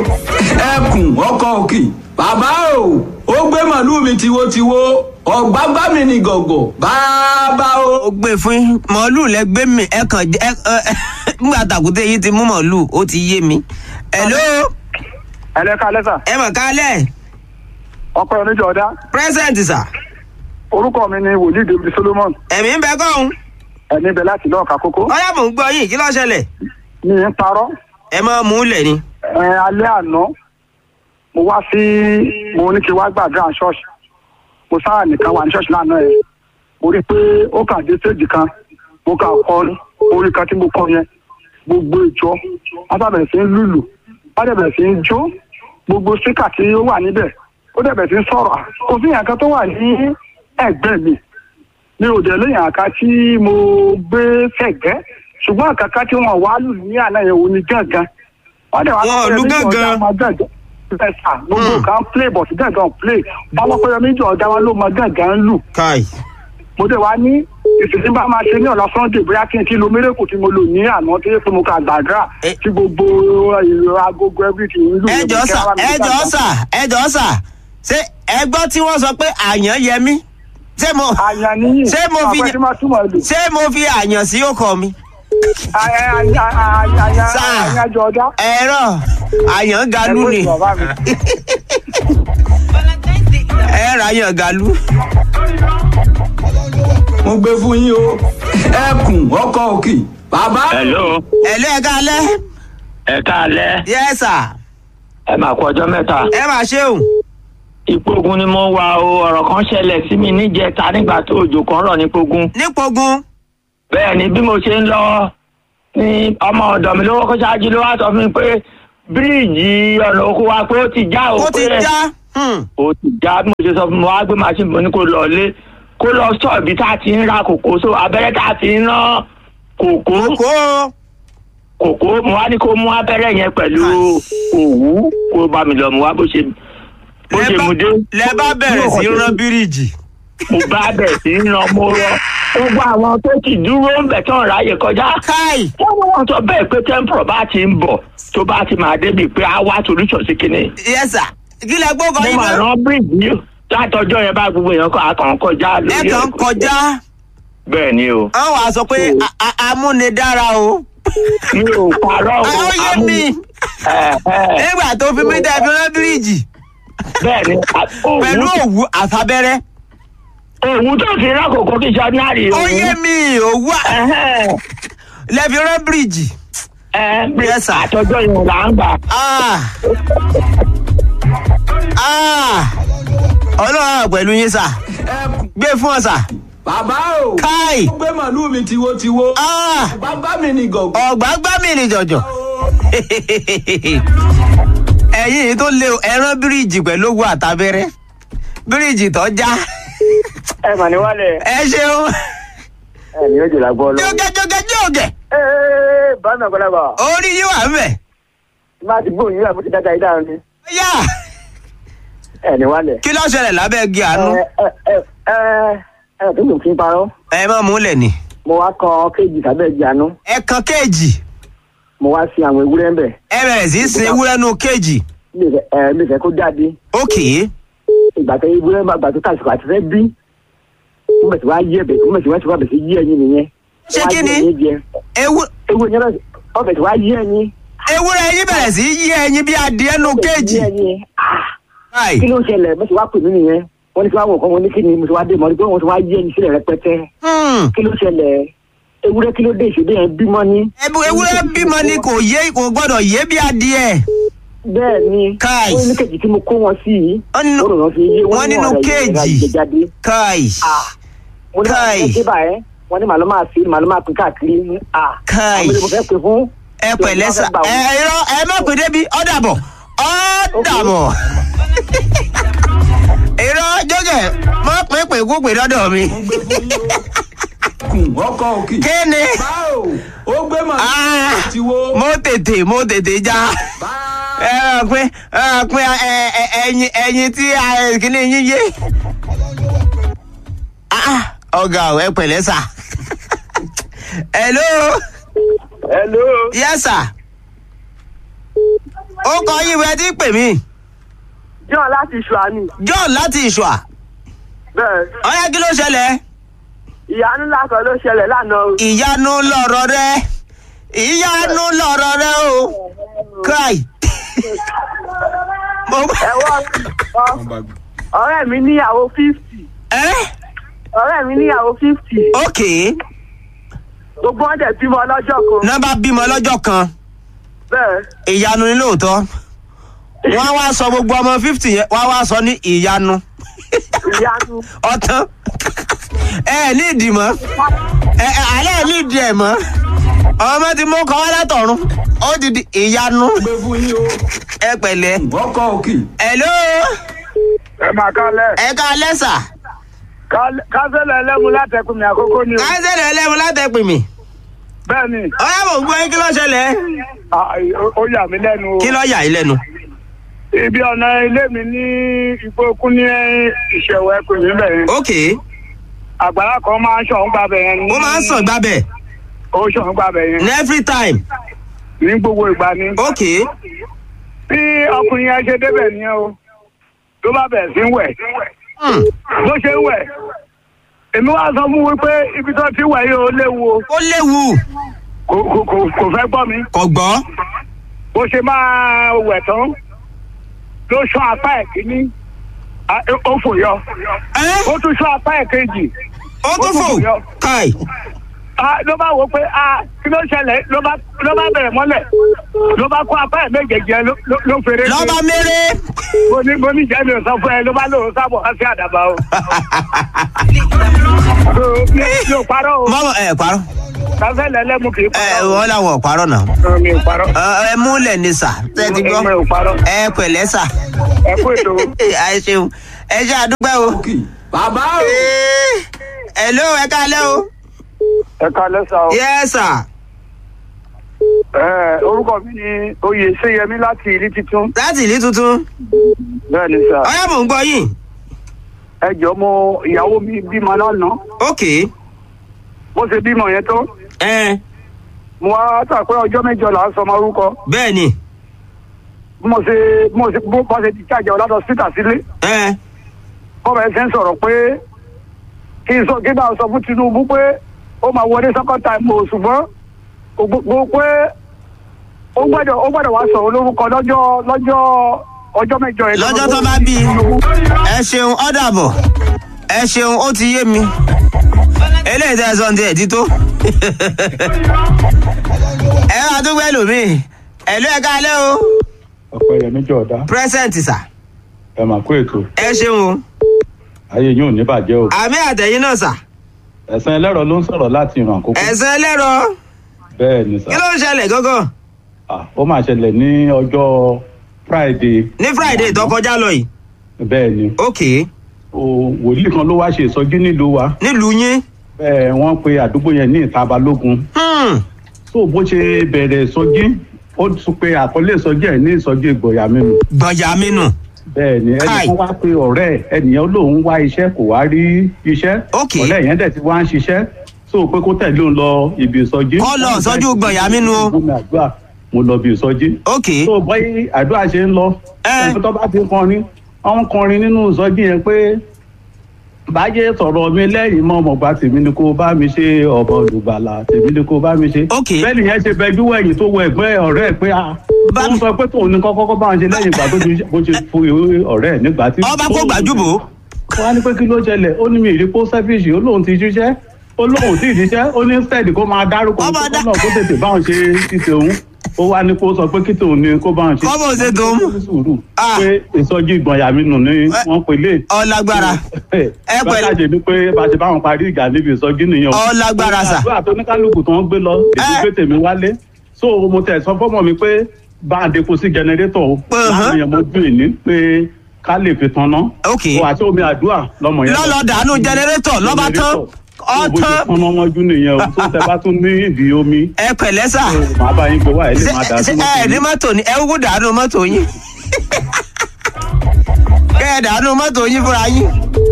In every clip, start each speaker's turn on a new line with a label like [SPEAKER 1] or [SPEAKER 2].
[SPEAKER 1] ẹkùn ọkọ òkè bàbá o ó gbé màlúù mi tiwotiwo ọ̀gbágbá mi ní gọ̀gọ̀ bàbá o.
[SPEAKER 2] ó gbé fún yín màálù lẹ gbé mi ẹ kàn jẹ ẹ ẹ nígbà tàkùtẹ yìí ti mú màálù ó ti yé mi. hello
[SPEAKER 3] ẹlẹ́ka lẹ́sà
[SPEAKER 2] ẹ mọ̀ kálẹ̀
[SPEAKER 3] ọpẹ́ oníjọ ọ̀dá
[SPEAKER 2] present sà
[SPEAKER 3] orúkọ mi ni wòlíì david solomon
[SPEAKER 2] ẹ̀mí ń bẹ kọ́hún
[SPEAKER 3] ẹni bẹ láti lọ́ọ̀ka kókó
[SPEAKER 2] ọ̀yá mò ń gbọ́ yín kí ló ṣẹlẹ̀
[SPEAKER 3] mi ń parọ́
[SPEAKER 2] ẹ máa mú un lẹ̀ ni.
[SPEAKER 3] ẹ alẹ́ àná mo wá sí mo ní kí n wá gbàdúrà ṣọ́ọ̀ṣì mo sáà nìkan wà ní ṣọ́ọ̀ṣì lánàá ẹ̀ mo rí i pé ó kàn dé séèjì kan mo kà kọrin orin kan tí mo kọ yẹn gbogbo ìjọ wọn sábẹ̀ sí ń lùlù wọn dẹ̀ sí ń jó gbogbo síkà tí ó wà níbẹ̀ ó dẹ̀ sí ń sọ̀rọ̀ kò sí ìyàn kan tó wà ní ẹ̀gbẹ́ mi mi ò dẹ̀ léyìn àká tí mo gbé sẹ̀gbẹ́ ṣùgbọ́n àkàkà tí wọ́n wá lù ní àná yẹn òun ni gángan wọ́n dẹ̀ wá
[SPEAKER 2] Wọn ò lu gángan.
[SPEAKER 3] ẹ̀sà gbogbo kan play but gángan play báwọn pẹ́yọ méjì ọ̀dá wa ló mọ gángan lù
[SPEAKER 2] káì
[SPEAKER 3] mo dẹ̀ wá ní ìsìnkú bá máa ṣe ní ọ̀la sunday bóyá kí n kí lo mérekù tí mo lò ní àná tí pé mo kà gbàdúrà
[SPEAKER 2] Eh.
[SPEAKER 3] tí gbogbo ìrọ̀ agogo everything ń lù
[SPEAKER 2] ẹ jọ sà ẹ jọ sà ẹ jọ sà ṣé ẹ gbọ́ tí wọ́n sọ pé àyàn yẹ mí ṣé mo
[SPEAKER 3] àyàn níyì
[SPEAKER 2] ṣé mo fi
[SPEAKER 3] àpẹẹrẹ tí máa túmọ̀ lò
[SPEAKER 2] ṣé mo fi àyàn sí ọkọ mi Sà.
[SPEAKER 3] àyàjọ ọjà
[SPEAKER 2] ẹ̀rọ àyàn galu ni ẹ̀rọ àyàn galu.
[SPEAKER 1] mo gbé fún yín o ẹkùn ọkọ òkè bàbá o.
[SPEAKER 4] hello
[SPEAKER 2] ẹ̀lú ẹ̀ kálẹ̀
[SPEAKER 4] ẹ káalẹ́
[SPEAKER 2] yẹ sà
[SPEAKER 4] ẹ máa kú ọjọ́ mẹ́ta
[SPEAKER 2] ẹ máa ṣeun
[SPEAKER 4] ìpogun ni mo wà o ọ̀rọ̀ kan ṣẹlẹ̀ sí mi níjẹta nígbà tó òjò kan rọ̀ nípogun
[SPEAKER 2] nípogun
[SPEAKER 4] bẹ́ẹ̀ ni bí mo ṣe ń lọ ní ọmọ ọ̀dọ̀ mi lówó kó ṣáájú ló wá sọ fún mi pé bíríìjì ọ̀nà oko wa pé ó ti já o
[SPEAKER 2] ó ti
[SPEAKER 4] pé
[SPEAKER 2] já hmm,
[SPEAKER 4] ó ti já bí mo ṣe sọ fún mi wá gbé màṣíìnì mo ní kó lọ lé kó lọ sọ ibi tá a ti ń ra kòkó so abẹ́rẹ́ tá a ti ń rán kòkó
[SPEAKER 2] kó
[SPEAKER 4] kòkó mo wá ní kó mú abẹ́rẹ́ yẹn pẹ̀lú òwú kó bá mi lọ mo wá bó ṣe bó ṣe mu dé.
[SPEAKER 2] lẹ bá bẹ̀rẹ̀ sí í rán bíríìjì
[SPEAKER 4] mo bá bẹ̀ sí í ran mo rọ gbogbo àwọn tó ti dúró ń bẹ̀ tán ráyè kọjá.
[SPEAKER 2] káì
[SPEAKER 4] wọ́n ní wọ́n sọ bẹ́ẹ̀ pé tẹ́ḿpọ̀ bá ti ń bọ̀ tó bá ti máa débi pé á wá solution sí kinní.
[SPEAKER 2] yẹ sà kí lẹ gbọ́ kọ
[SPEAKER 4] mo
[SPEAKER 2] yín
[SPEAKER 4] máa
[SPEAKER 2] náà
[SPEAKER 4] rán bíríìjì yìí látọjọ́ yẹn bá gbogbo èèyàn kan àkàn kọjá
[SPEAKER 2] ẹ
[SPEAKER 4] lórí
[SPEAKER 2] kàn
[SPEAKER 4] ẹ̀.
[SPEAKER 2] kọjá
[SPEAKER 4] bẹ́ẹ̀ ni o
[SPEAKER 2] àwọn wàá sọ pé a- a- amúnidára o
[SPEAKER 4] mi ò parọ́ o
[SPEAKER 2] ó yé
[SPEAKER 4] amú-
[SPEAKER 2] mi
[SPEAKER 4] ẹ̀, ẹ̀,
[SPEAKER 2] nígbà tó fi mí dẹ́ fi rán bíríìjì
[SPEAKER 4] bẹ́ẹ̀ ni a-
[SPEAKER 2] pẹ̀lú
[SPEAKER 4] òwú
[SPEAKER 2] òwú àfabẹ́rẹ́
[SPEAKER 4] òwú tó fi rán kòkó kí sọ́nárì
[SPEAKER 2] ó yé mi òwú à-
[SPEAKER 4] Ẹ̀hẹ́n.
[SPEAKER 2] lẹ fi rán bíríìjì
[SPEAKER 4] ẹ
[SPEAKER 2] Yes, sir.
[SPEAKER 4] àtọjọ́ yẹn là ń gbà.
[SPEAKER 2] Ah. Ah. ọlọ́run àwọn pẹ̀lú yín sà
[SPEAKER 1] ẹkùn
[SPEAKER 2] gbé fún ọ sà
[SPEAKER 1] bàbá o.
[SPEAKER 2] káì
[SPEAKER 1] ó gbé màlúù mi tiwotiwo
[SPEAKER 2] Ah.
[SPEAKER 1] ọ̀gbágbá mi ní gọ̀gọ̀.
[SPEAKER 2] ọ̀gbá gbá mi ní jọ̀jọ̀ ẹ̀yìn yìí tó lé o ẹran bíríìjì pẹ̀lú owó àtàbẹ́rẹ́ bíríìjì tó já
[SPEAKER 3] ẹ mà ní wálẹ̀
[SPEAKER 2] ẹ ṣeun
[SPEAKER 3] ẹ ní ojú làgbọ́ lọ.
[SPEAKER 2] jókè jókè jókè
[SPEAKER 3] ee bàmí àgbàlagbà
[SPEAKER 2] orí yín wà ń bẹ̀
[SPEAKER 3] má ti gbóhùn yín àbúté dáadáa yìí dáhùn ni
[SPEAKER 2] yá
[SPEAKER 3] ẹ ní wálẹ̀.
[SPEAKER 2] kí ló ṣẹlẹ̀ lábẹ́ igi àánú
[SPEAKER 3] ẹ ẹ ẹ ẹ ẹ tó lò fún parọ́
[SPEAKER 2] ẹ má múlẹ̀ ni
[SPEAKER 3] mo wá kan kéèjì sábẹ́ ìjànú
[SPEAKER 2] ẹ kan kéèjì
[SPEAKER 3] mo wá sí àwọn ewúrẹ́ ń bẹ̀
[SPEAKER 2] ẹ bẹ̀rẹ̀ sí í sin ewúrẹ́ nù kéèjì
[SPEAKER 3] mi fẹ́ ẹ mi fẹ́ kó jáde
[SPEAKER 2] ókè
[SPEAKER 3] ìgbà tẹ ewúrẹ́ bá gbà tó tàṣìkò àti fẹ́ bí mo bẹ̀ sí wá yí ẹ̀bẹ̀ mo bẹ̀ sí wá sí wá bẹ̀ sí yí ẹyin nìyẹn.
[SPEAKER 2] Ṣé
[SPEAKER 3] Wá
[SPEAKER 2] kí
[SPEAKER 3] yí
[SPEAKER 2] ni?
[SPEAKER 3] ẹyin jẹ.
[SPEAKER 2] ewu
[SPEAKER 3] ewu yẹn bẹ̀ ọ bẹ̀ sí wá yí ẹyin.
[SPEAKER 2] ewúrẹ́ yín bẹ̀rẹ̀ sí í yí ẹyin bí adìẹ nù kéèjì
[SPEAKER 3] Yí ẹyin. Ah,
[SPEAKER 2] káì
[SPEAKER 3] kí ló ń ṣẹlẹ̀ mo sì wá pè mí nìyẹn wọ́n ní kí wá wọ̀ kọ́ wọn ní kí ni mo sì wá dé mọ́ ní pé wọ́n ti wá yí ẹyin sílẹ̀ rẹpẹtẹ
[SPEAKER 2] Hmm.
[SPEAKER 3] kí ló ṣẹlẹ̀ ewúrẹ́ kí ló dé ìṣèdè yẹn bímọ ní.
[SPEAKER 2] Ebu- ewúrẹ́ bímọ ni kò yé kò gbọ́dọ̀ yé bí adìẹ
[SPEAKER 3] bẹ́ẹ̀ ni
[SPEAKER 2] Káì.
[SPEAKER 3] wọ́n ní kéèjì tí mo kó wọn sí yìí
[SPEAKER 2] Wọ́n nínú-
[SPEAKER 3] ó rò wọ́n fi yé
[SPEAKER 2] wọ́n nínú
[SPEAKER 3] ọ̀rẹ́ yìí
[SPEAKER 2] kéèjì.
[SPEAKER 3] ra ìjẹjáde.
[SPEAKER 2] káì
[SPEAKER 3] mo ní
[SPEAKER 2] Káì.
[SPEAKER 3] àwọn ẹgbẹ́ báyẹn wọ́n ní màlúù máa fi màlúù máa pín káàkiri ní à
[SPEAKER 2] Káì.
[SPEAKER 3] àwọn ènìyàn mo fẹ́ pè fún.
[SPEAKER 2] ẹ pẹ̀lẹ́ sà ẹ irọ́ ẹ má pè débi ọ̀dàbọ̀ ọ̀dàbọ̀ irọ́ jókè má pè pè kó pè lọ́dọ̀ mi
[SPEAKER 1] ẹkùn ọkọ òkè.
[SPEAKER 2] kí ni
[SPEAKER 1] bàbá o. ó gbé màlúù
[SPEAKER 2] Ah.
[SPEAKER 1] mi tiwo.
[SPEAKER 2] mo tètè mo tètè já
[SPEAKER 1] bàbá
[SPEAKER 2] ẹ rà pé ẹ rà pé ẹ ẹ ẹyin ẹyin tí ẹ, kíní yín yé Ah, ọ̀gá ọ̀ ẹ pẹ̀lẹ́ sà hello
[SPEAKER 3] hello
[SPEAKER 2] yes sir ó kọ yín wẹ́ tí pè mí
[SPEAKER 3] john láti ṣùámì
[SPEAKER 2] john láti ìṣùà
[SPEAKER 3] bẹ́ẹ̀
[SPEAKER 2] ọyá kí ló ṣẹlẹ̀
[SPEAKER 3] ìyanu ńlá kan ló ṣẹlẹ̀ lánàá o.
[SPEAKER 2] ìyanu lọ̀rọ̀ rẹ ìyanu lọ̀rọ̀ rẹ o kai mo
[SPEAKER 3] ẹ̀wọ́ ọ̀rẹ́ mi níyàwó fifty
[SPEAKER 2] ẹ
[SPEAKER 3] ọ̀rẹ́ mi níyàwó fifty
[SPEAKER 2] ok
[SPEAKER 3] gbogbo wọn dẹ̀ bímọ lọ́jọ́ kan
[SPEAKER 2] nọ́mbà bímọ lọ́jọ́ kan
[SPEAKER 3] bẹ́ẹ̀
[SPEAKER 2] ìyanu ni lóòótọ́ wọ́n á wá sọ gbogbo ọmọ fifty yẹn wọ́n á wá sọ ní ìyanu
[SPEAKER 3] ìyanu
[SPEAKER 2] ọ̀tán ẹ ẹ ní ìdì mọ́ ẹ ẹ alẹ́ ẹ ní ìdì ẹ̀ mọ́ ọmọ tí mo kọ́ wá látọ̀run ó ti di ìyanu
[SPEAKER 1] gbé fún yín o
[SPEAKER 2] ẹ pẹ̀lẹ́
[SPEAKER 1] ọkọ òkì
[SPEAKER 2] hello
[SPEAKER 3] ẹ máa kálẹ̀
[SPEAKER 2] ẹ ká lẹ́sà
[SPEAKER 3] kásẹ̀lẹ̀ ẹlẹ́mu látẹ̀kùn mi àkókò ni o
[SPEAKER 2] káńsẹ̀lẹ̀ ẹlẹ́mu látẹ̀pẹ̀ mi
[SPEAKER 3] bẹ́ẹ̀ ni
[SPEAKER 2] ọ̀yá mò ń gbọ́ yín kí ló ṣẹlẹ̀
[SPEAKER 3] ah, ó yà mí lẹ́nu o
[SPEAKER 2] kí ló yà yín lẹ́nu
[SPEAKER 3] ibi ọ̀nà ilé mi ní ìgbókun ní ìṣẹ̀wọ̀ ẹkùn yìí bẹ̀rẹ̀
[SPEAKER 2] ok
[SPEAKER 3] àgbàrá kan máa ń ṣọ̀hún gbàbẹ̀ yẹn ní
[SPEAKER 2] ó máa ń sàn gbábẹ̀
[SPEAKER 3] ó ṣọ̀hún gbàbẹ̀ yẹn
[SPEAKER 2] ní every time
[SPEAKER 3] ní gbogbo ìgbà ni
[SPEAKER 2] ok
[SPEAKER 3] bí ọkùnrin yẹn ṣe débẹ̀ nìyẹn o ló bá bẹ̀rẹ̀ sí ń wẹ̀
[SPEAKER 2] Hmm.
[SPEAKER 3] bó ṣe ń wẹ̀ èmi wá sọ fún wípé ibi tó ti wẹ̀ yìí ó léwu o
[SPEAKER 2] ó léwu
[SPEAKER 3] kò kò- kò kò fẹ́ gbọ́ mi
[SPEAKER 2] kò gbọ́
[SPEAKER 3] bó ṣe máa wẹ̀ tán ló ṣán apá ẹ̀ kíní a- ó fò yọ
[SPEAKER 2] ẹ
[SPEAKER 3] ó tún ṣán apá ẹ̀ kejì
[SPEAKER 2] ó tún fò kai
[SPEAKER 3] Ah, ló bá wò pé ah, kí ló ṣẹlẹ̀ ló bá ló bá bẹ̀rẹ̀ mọ́lẹ̀ ló bá kó apá ẹ̀ méjèèjì ẹ ló- ló- ló fèrè
[SPEAKER 2] lọ́ba mẹ́rẹ́
[SPEAKER 3] mo ní mo ní jẹ́ mi ò sọ fún ẹ ló bá lóun sábọ̀ wá sí àdàbà o. So, mi mi ò parọ́ o
[SPEAKER 2] mọ́mọ́ ẹ parọ́
[SPEAKER 3] káfẹ́ lẹ́lẹ́mu kì í
[SPEAKER 2] ẹ
[SPEAKER 3] parọ́ o.
[SPEAKER 2] wọ́n làwọn ò parọ́ náà
[SPEAKER 3] Ẹ, mi ò parọ́
[SPEAKER 2] Ẹ, ẹ múlẹ̀ ní sà tẹ́ ti gbọ́
[SPEAKER 3] mi ò parọ́
[SPEAKER 2] ẹ pẹ̀lẹ́ sà
[SPEAKER 3] ẹ kú ètò
[SPEAKER 2] ẹ ṣeun ẹ ṣe àdúgbò o.
[SPEAKER 1] òkì bàbá o
[SPEAKER 2] hello ẹ káalẹ́ o.
[SPEAKER 3] ẹ kalẹ́ sá o.
[SPEAKER 2] yes sir
[SPEAKER 3] Ẹ, orúkọ mi ni oyè ṣéyẹmí láti ìlú titun
[SPEAKER 2] láti ìlú tuntun
[SPEAKER 3] bẹ́ẹ̀ ni sá.
[SPEAKER 2] ọyá mò ń gbọ́ yín
[SPEAKER 3] ẹ jọ mo ìyàwó mi bímọ lánàá
[SPEAKER 2] ok
[SPEAKER 3] bó ṣe bímọ yẹn tó
[SPEAKER 2] ẹ
[SPEAKER 3] mo wá tà pé ọjọ́ mẹ́jọ là ń sọmọ orúkọ
[SPEAKER 2] bẹ́ẹ̀ ni
[SPEAKER 3] bí mo ṣe bí mo ṣe bó bá ṣe ti jáde ọ̀làdọ̀ síta sílé
[SPEAKER 2] ẹ
[SPEAKER 3] bọ́ọ̀bù ẹsẹ̀ ń sọ̀rọ̀ pé kí n sọ kí bá a sọ fún Tinubu pé ó máa wọlé second time o ṣùgbọ́n kò gbogbo pé ó gbọ́dọ̀ ó gbọ́dọ̀ wá sọ̀rọ̀ lórúkọ lọ́jọ́ lọ́jọ́ ọjọ́ mẹ́jọ yẹn.
[SPEAKER 2] lọ́jọ́ tó bá bí i ẹ ṣeun ọ̀dà bọ̀ ẹ ṣeun ó ti yé mi eléyìí tẹ́ ẹ sọ ní ẹ̀dí tó ẹ máa tún gbẹ́ lómi ẹ ló ẹ káalẹ́ o
[SPEAKER 5] ọpẹyẹmí jọdá
[SPEAKER 2] present sà
[SPEAKER 5] ẹ mà kó ètò
[SPEAKER 2] ẹ ṣeun o
[SPEAKER 5] ayé yín ò ní bàjẹ́ o
[SPEAKER 2] àmì àtẹ̀yìn náà sà
[SPEAKER 5] ẹ̀sán ẹlẹ́rọ ló ń sọ̀rọ̀ láti ìran àkókò
[SPEAKER 2] ẹ̀sán ẹlẹ́rọ
[SPEAKER 5] bẹ́ẹ̀ ni
[SPEAKER 2] kí
[SPEAKER 5] sà
[SPEAKER 2] ló ń ṣẹlẹ̀ gángan
[SPEAKER 5] Ah, ó máa ṣẹlẹ̀ ní ọjọ́ friday
[SPEAKER 2] ní friday tó kọjá lọ yìí
[SPEAKER 5] bẹ́ẹ̀ ni
[SPEAKER 2] ok
[SPEAKER 5] o wòlíì kan ló wá ṣe ìsọjí nílùú wa
[SPEAKER 2] nílùú yín
[SPEAKER 5] bẹ́ẹ̀ wọ́n pe àdúgbò yẹn ní ìta balógun
[SPEAKER 2] hmm.
[SPEAKER 5] tó bó ṣe bẹ̀rẹ̀ ìsọjí ó tún pe àkọlé ìsọjí ẹ̀ ní ìsọjí ìgbọ̀yà mímu
[SPEAKER 2] gbọ̀njà mi nù
[SPEAKER 5] bẹ́ẹ̀ ni
[SPEAKER 2] Kai.
[SPEAKER 5] ẹnìkan wá pe ọ̀rẹ́ ẹ̀ ẹnìyẹn lòun wá iṣẹ́ kò wá rí iṣẹ́
[SPEAKER 2] Ok.
[SPEAKER 5] ọ̀rẹ́ yẹn dẹ̀ ti wá ń ṣiṣẹ́ tó pé kó tẹ̀lé òun lọ ibi ìsọjí.
[SPEAKER 2] Kó lọ ìsọjí gbọ̀yà mi nù o.
[SPEAKER 5] Mo mi àdúrà mo lọ ibi ìsọjí.
[SPEAKER 2] ok
[SPEAKER 5] tó bọ́yì àdúrà ṣe ń lọ.
[SPEAKER 2] Ẹ.
[SPEAKER 5] ẹni tó bá ti kọrin wọ́n kọrin nínú ìsọjí yẹn pé báyé sọ̀rọ̀ mi lẹ́yìn mọ́ ọmọọba tèmi ni kó bá mi ṣe ọ̀bọ olùgbàlà tèmi ni kó bá mi ṣe.
[SPEAKER 2] Ok.
[SPEAKER 5] bẹ́ẹ̀ni yẹn ṣe bẹjú wẹ̀yìn tó wọ ẹ̀gbẹ́ ọ̀rẹ́ ẹ̀ pé a
[SPEAKER 2] Bá
[SPEAKER 5] ó ń
[SPEAKER 2] mi-
[SPEAKER 5] sọ pé tóun ní kọ́kọ́ bá wọn ṣe lẹ́yìn ìgbà tó ti bó ṣe fún ọ̀rẹ́ ẹ̀ nígbà tí.
[SPEAKER 2] ọba kó gbàjúbò
[SPEAKER 5] wọ́n á ní pé kí ló ṣẹlẹ̀ ó ní mi ìrí kó sẹ́fíìsì ó lóun ti ṣiṣẹ́ ó lóun ti ṣiṣẹ́ ó ní steady kó máa dárúkọ
[SPEAKER 2] Ọba
[SPEAKER 5] kó
[SPEAKER 2] dá-
[SPEAKER 5] náà kó tètè báwọn ṣe ṣiṣẹ́ òun ó wá ní kó sọ pé kí tòun ní kó báwọn ṣe.
[SPEAKER 2] Kọ́bọ̀ ṣe tòun.
[SPEAKER 5] Ó ní sùúrù
[SPEAKER 2] Ah.
[SPEAKER 5] pé ìsọjí ìgbọ̀nyà mi nù ní wọ́n pè lé.
[SPEAKER 2] ọlágbára Ẹ pẹ̀lú-
[SPEAKER 5] bájáde ni pé bá ṣe báwọn parí ìjà níbi ìsọjí nìyẹn.
[SPEAKER 2] Ọ lágbára sà.
[SPEAKER 5] àdúrà tó ní kálukú tó ń gbé lọ èdè
[SPEAKER 2] Ẹ.
[SPEAKER 5] gbé tèmi wálé so mo tẹ̀ sọ fọ́mọ mi pé bá a depo sí jẹnẹrétọ̀ o
[SPEAKER 2] Uh-huh.
[SPEAKER 5] láàrin yẹn mo dùn ìní pé ká lè fi tan ná.
[SPEAKER 2] Ok.
[SPEAKER 5] o àti omi àdúrà lọmọ yẹn.
[SPEAKER 2] lọ́lọ́ dànù jẹnẹrétọ̀ lọ́ba tán
[SPEAKER 5] ọtán.
[SPEAKER 2] ọtán
[SPEAKER 5] bó ṣe pọnmọ mọ́jú nìyẹn o tó tẹ bá tún ní ìdí omi
[SPEAKER 2] ẹ pẹ̀lẹ́ sà
[SPEAKER 5] màá bá yín gbé wá ẹ lè
[SPEAKER 2] ṣe
[SPEAKER 5] má dà
[SPEAKER 2] ṣe
[SPEAKER 5] sí
[SPEAKER 2] ẹ ní mọ́tò ní ẹ wúkú dànù mọ́tò yín kẹ́ ẹ dànù mọ́tò yín fúnra yín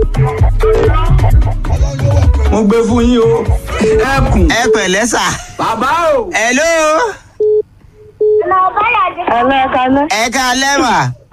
[SPEAKER 1] mo gbé fún yín o ẹkùn
[SPEAKER 2] ẹ pẹ̀lẹ́ sà
[SPEAKER 1] bàbá o
[SPEAKER 2] hello
[SPEAKER 6] Hello, Kale.
[SPEAKER 2] ẹ ká lẹ́wà.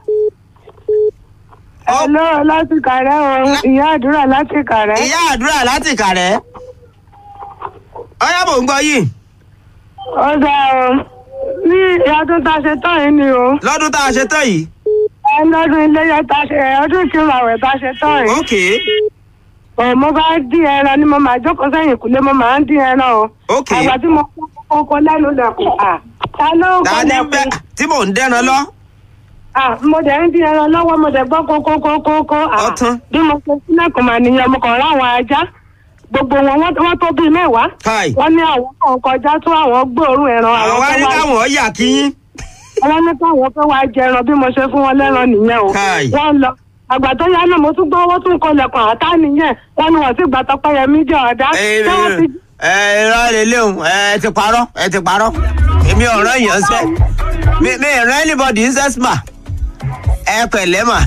[SPEAKER 2] Ó-
[SPEAKER 6] Hello, láti kàrẹ́ o. Ìyá àdúrà láti kàrẹ́.
[SPEAKER 2] ìyá àdúrà láti kàrẹ́. ọyá mò ń gbọ́ yìí
[SPEAKER 6] Ó dá o. Ní ọdún tá a ṣe tán yìí ni o.
[SPEAKER 2] lọ́dún tá a ṣe tán yìí.
[SPEAKER 6] Ẹ lọ́dún iléyà tá a ṣe ọdún ìkírun àwẹ̀ tá a ṣe tán yìí.
[SPEAKER 2] ok
[SPEAKER 6] Ọ̀ mo bá dín ẹran ni mo máa jókòó sẹ́yìn kúlé mo máa ń dín ẹran o.
[SPEAKER 2] ok
[SPEAKER 6] Àgbà tí mo kọ́kọ́ lẹ́nu lẹ̀kùn. à, Ta ló ń
[SPEAKER 2] ta
[SPEAKER 6] kọ́
[SPEAKER 2] ni bẹ
[SPEAKER 6] lẹ̀kùn?
[SPEAKER 2] tí mò ń dẹ́ran lọ.
[SPEAKER 6] Ah, mo dẹ̀ ń dín ẹran lọ́wọ́ mo dẹ̀ gbọ́ kókókókókó. Ah,
[SPEAKER 2] Ọtán.
[SPEAKER 6] bí mo ṣe sílẹ̀kùn mà nìyẹn mo kàn ráwọn ajá gbogbo wọn wọ́n wọ́n tó bíi mẹ́wàá.
[SPEAKER 2] káì
[SPEAKER 6] wọ́n ní àwọn kan kọjá tó àwọn gbóòórùn ẹran
[SPEAKER 2] àwọn wá
[SPEAKER 6] fẹ́
[SPEAKER 2] ní
[SPEAKER 6] wá-
[SPEAKER 2] káwọn ọ̀yà kíyín.
[SPEAKER 6] wọ́n ní káwọn fẹ́ wá jẹran bí mo ṣe fún wọn lẹ́ran nìyẹn o.
[SPEAKER 2] Káì.
[SPEAKER 6] wọ́n lọ àgbà tó yá náà mo tún gbọ́ owó tún kọlẹ̀kùn àtá nìyẹn wọ́n ní wọ́n sì gbà tọpẹ́yẹmí jẹ́ ọ̀dá.
[SPEAKER 2] ẹ
[SPEAKER 6] Ṣé wọ́n ti
[SPEAKER 2] ẹ irọ́ lélẹ̀ o ẹ ti parọ́ ẹ ti parọ́ èmi ọ̀rọ̀ yẹn sẹ́ mi mi ìran anybody ń sẹ́ sma ẹ pẹ̀lẹ́ mà.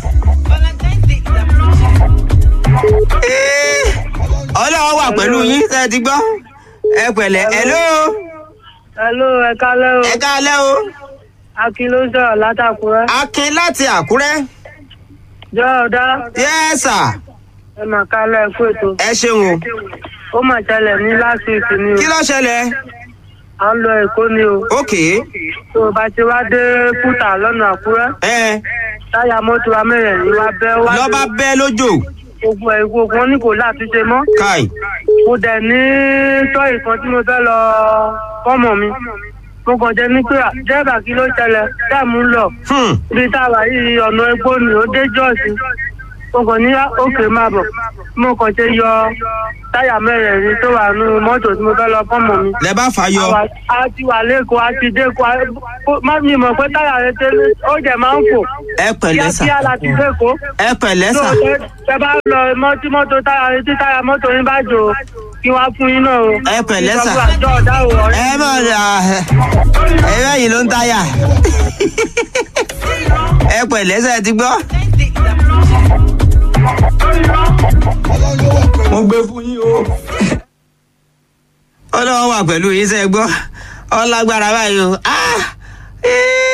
[SPEAKER 2] Ee, ọlọ́wọ́ wà pẹ̀lú yín ṣe ti gbọ́ ẹ pẹ̀lẹ́ hello
[SPEAKER 6] Hello, ẹ kálẹ́ o.
[SPEAKER 2] ẹ káalẹ́ o
[SPEAKER 6] Akin ló ń sọ̀rọ̀ látàkùrẹ́.
[SPEAKER 2] akin láti àkúrẹ́
[SPEAKER 6] Jẹ́ ọ̀dá
[SPEAKER 2] yes sir
[SPEAKER 6] ẹ mà kálẹ̀ ẹ kú ètò.
[SPEAKER 2] ẹ ṣeun o
[SPEAKER 6] Ó mà ṣẹlẹ̀ ní last week ni o.
[SPEAKER 2] kí ló ṣẹlẹ̀
[SPEAKER 6] À ń lọ Èkó ni o.
[SPEAKER 2] ok
[SPEAKER 6] Tó o bá ti wá dé Kútà lọ́nà Àkúrẹ́.
[SPEAKER 2] ẹ
[SPEAKER 6] Táyà mọ́tò amẹ́rẹ̀ẹ́rin wá bẹ́ wá.
[SPEAKER 2] lọ́ba bẹ́ lójó
[SPEAKER 6] Gbogbo ẹ̀ gbogbo wọn ní kò látúnṣe mọ́.
[SPEAKER 2] káì
[SPEAKER 6] mo dẹ̀ ní tọ́yì kan tí mo fẹ́ lọ fọ́mọ mi mo kàn jẹ́ ní pé dẹ́rẹ́bà kí ló ṣẹlẹ̀ dáàmú ń lọ
[SPEAKER 2] hmm.
[SPEAKER 6] ibi tá a wà yìí ọ̀nà egbò ni ó dé jọ́ọ̀sì mo kàn ní òkè máa bọ̀ mo kàn ṣe yọ táyà mẹ́rẹ̀ẹ̀rin tó wà nínú mọ́tò tí mo fẹ́ lọ fọ́mọ mi.
[SPEAKER 2] lẹ bá fà yọ
[SPEAKER 6] Àwa- a ti wà lẹ́kọ̀ọ́ a ti dé kọ́ má mi mọ̀ pé táyà rẹ tẹ́lẹ̀ ó jẹ̀ máa ń fò
[SPEAKER 2] ẹ pẹ̀lẹ́ sà
[SPEAKER 6] kíákíá la ti dẹ́kọ̀ọ́
[SPEAKER 2] ẹ pẹ̀lẹ́
[SPEAKER 6] tó
[SPEAKER 2] sà
[SPEAKER 6] tẹ bá lọ mọ tí mọ́tò táyà tí táyà mọ́tò yín bá jò kí wọ́n á fún yín náà o.
[SPEAKER 2] Ẹ pẹ̀lẹ́ sà.
[SPEAKER 6] ìjọba àjọ ọ̀dà ò ọ̀rẹ́.
[SPEAKER 2] ẹ mọ̀ ní ẹ bẹ́yìn ló ń táyà ẹ pẹ̀lẹ́ sà ẹ ti gbọ́
[SPEAKER 1] mo gbé fún yín o.
[SPEAKER 2] ọlọ́wọ́ wà pẹ̀lú yín sẹ́ gbọ́ ọlágbára báyìí o Ah! Eh!